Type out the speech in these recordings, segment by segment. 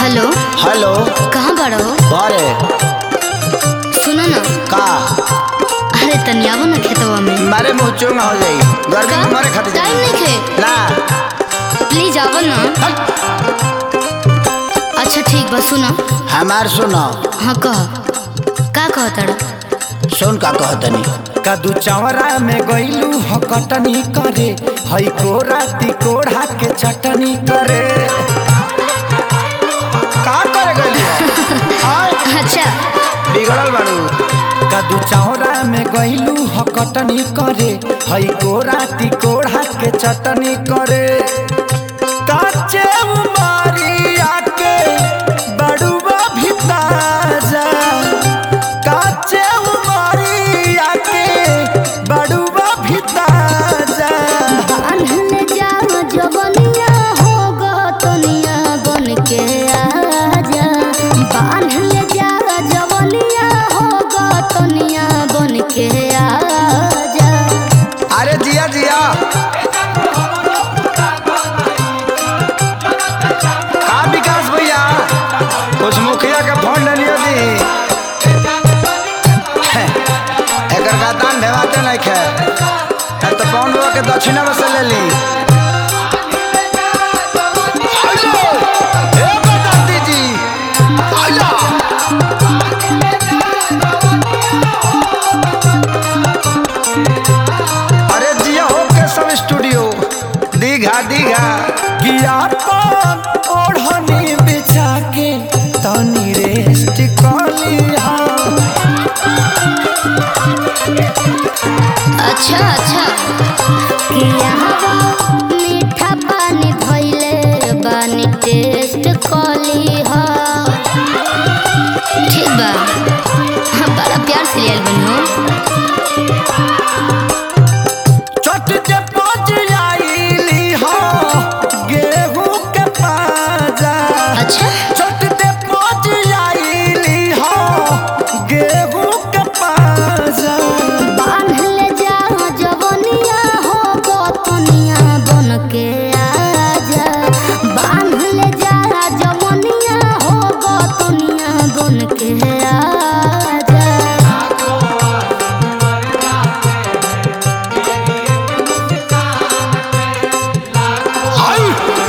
Hello hello कहाँ बाड़ो घरे सुनो ना का अरे तनी आवो ना खेतवा में मारे मुंह चूंग हो जाई गर्मी में मरे खातिर टाइम नहीं खे ना प्लीज आवो ना अच्छा ठीक बा सुनो हमार सुनो हाँ कह का कह तारा सुन का कहतनी कदू चौरा में गईलू ह कटनी करे हई कोरा तिकोड़ा के चटनी करे का करे गइली हाय अच्छा बिगड़ल बाड़ू कदू चौरा में गईलू ह कटनी करे हई कोरा तिकोड़ा के चटनी करे काचे उमारिया के बड़ुआ भी ताजा काचे उमारिया के बड़ुआ भी ताजा बान्हल जाओ जवनिया होगो तनिया बन के आजा बान्हल जाओ जवनिया होगो तनिया बन के आजा अरे जिया जिया का विकास भैया कुछ मुखिया के फोन डलियो दी एकर का दान भेवाते नहीं खे अब तो कौन हुआ के दक्षिणा में से ले ली आइलो, ए बदाती जी, आइलो। अरे जिया हो के सब स्टूडियो दीघा दीघा गिया पान ओढ़नी बिछा के तनी रेस्ट कलिया अच्छा अच्छा कि यहाँ मीठा पानी भइले बानी टेस्ट कली हा ठीक बा हाँ बड़ा प्यार से लियल बनी हो चट के पच आईली हो गेहूं के पाजा अच्छा चट के पच आईली हो गेहूं के पाजा बान्हल जाओ जवनिया हो गोतनिया बन के आजा बान्हल जाओ जवनिया हो गोतनिया बन के आजा आई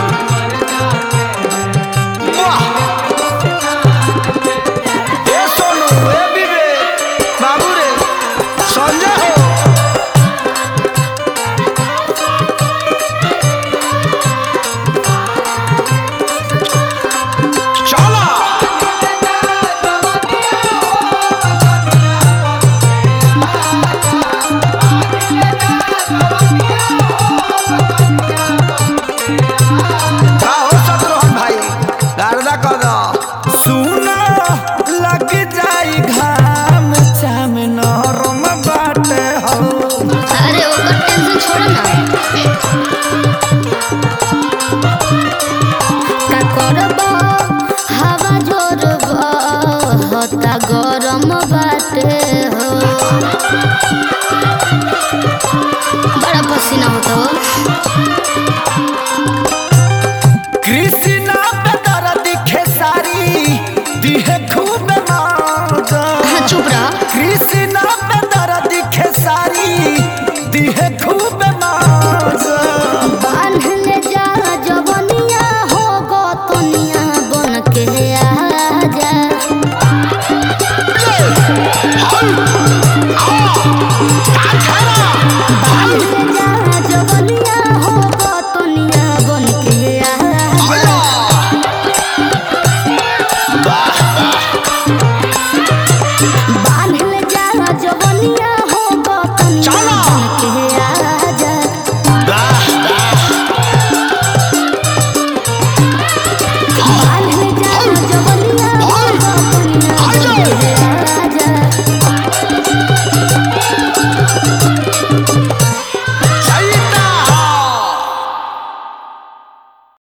वाह ए सोनू ए विवेक बाबू रे संजय हो चला का हो शत्रुघ्न भाई गारदा कर दो सुना लग जाई घाम चाम नरम बाटे हो अरे ओकर टेंशन छोड़ो ना का करब हवा जोर होता गरम बाटे हो बड़ा पसीना होता हो कृष्ण